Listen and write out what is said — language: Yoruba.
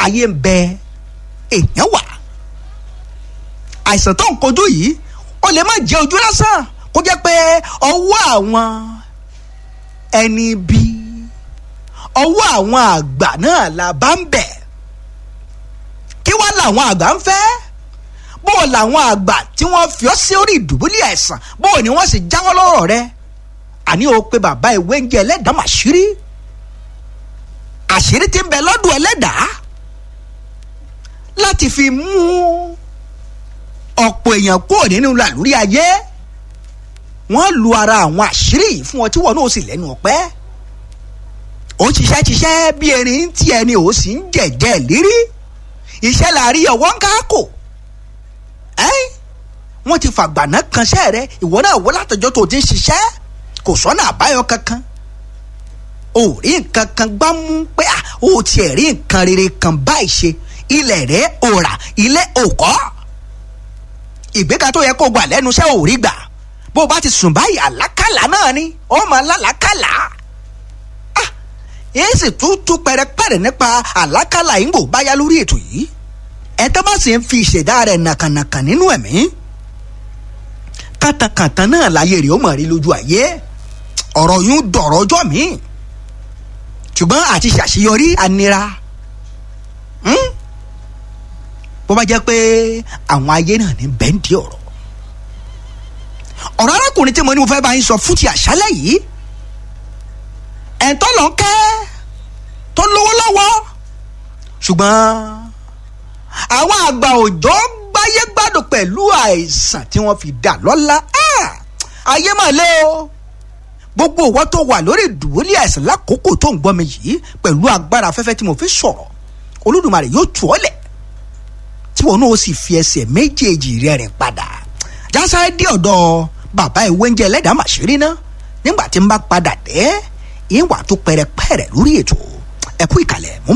ayé ń bẹ èèyàn wà àìsàn tó ń kojú yìí ó lè má jẹ́ ojú lásán kó jẹ́ pé ọwọ́ àwọn ẹni bí ọwọ́ àwọn àgbà náà la bá ń bẹ̀ kí wá làwọn àgbà ń fẹ́ bó o làwọn àgbà tí wọ́n fi ọ́ sí orí ìdùbúlẹ̀ àìsàn bó o ní wọ́n sì jáwọ́ lọ́rọ̀ rẹ àní o pé bàbá ìwé ń jẹ ẹlẹ́dàá màṣírí àṣírí tí ń bẹ lọ́dún ẹlẹ́dàá láti fi mú ọ̀pọ̀ èèyàn kúrò nínú làlúrí ayé wọ́n lu ara àwọn àṣírí yìí fún ọ tí wọn náà sì lẹ́nu ọ̀pẹ́ ó ṣiṣẹ́ ṣiṣẹ́ bí erin tí ẹni ò sì ń jẹ̀jẹ̀ lérí iṣẹ́ la rí ọwọ́ ń káàkó ẹ́ wọ́n ti fàgbàná kanṣẹ́ rẹ ìwọ náà wọ́n látọjọ́ tó ti ń ṣiṣẹ́ kò sọ́nà àbáyọ kankan ò rí nǹkan kan gbá mú pé ó tiẹ̀ rí nǹkan rere kan báyìí ṣe ilẹ̀ rẹ̀ ò rà ilé ò kọ́ ìgbéga tó yẹ kó gbà lẹ́nu iṣẹ́ ò rí gbà bó o bá ti sùn báyìí àlákàlà náà ni ó máa lálàákàlà ah èyí sì tún tún pẹrẹpẹrẹ nípa àlákàlà yìí ń bò báyá lórí ètò yìí ẹ tó bá sì ń fi ìṣẹ̀dá rẹ̀ nàkànàkàn nínú ẹ̀mí kàtàkàtà náà láyé rẹ̀ ó mọ̀ rí lójú ayé ọ̀rọ̀ yún dọ̀rọ̀ ọjọ́ mi ṣùgbọ́n àti ṣàṣeyọrí anira bó bá jẹ́ pé àwọn ayé náà ní bẹ́ńdì ọ̀rọ̀ ọ̀rọ̀ arákùnrin tí mo ní mo fẹ́ bá yín sọ fún ti àṣálẹ̀ yìí ẹ̀ńtọ́ lọ kẹ́ tó lówó lọ́wọ́ ṣùgbọ́n àwọn àgbà òjò gbáyé gbádùn pẹ̀lú àìsàn tí wọ́n fi dà lọ́lá ayé mà lé o gbogbo ìwọ tó wà lórí ìdùbúlẹ̀ àìsàn lákòókò tó ń gbọ́ mi yìí pẹ̀lú agbára afẹ́fẹ́ tí mo fi sọ̀rọ̀ olódùmarè yóò tù ọ́ lẹ̀ tí wọn náà sì fi ẹsẹ̀ méjèèjì rẹ̀ rìn padà jásáré dé ọ̀dọ̀ bàbá ìwé oúnjẹ ẹlẹ́dàá màṣírí ná nígbà tí n bá padà dé ìwà tó pẹrẹpẹrẹ lórí ètò ẹ̀kú ìkàlẹ̀ mú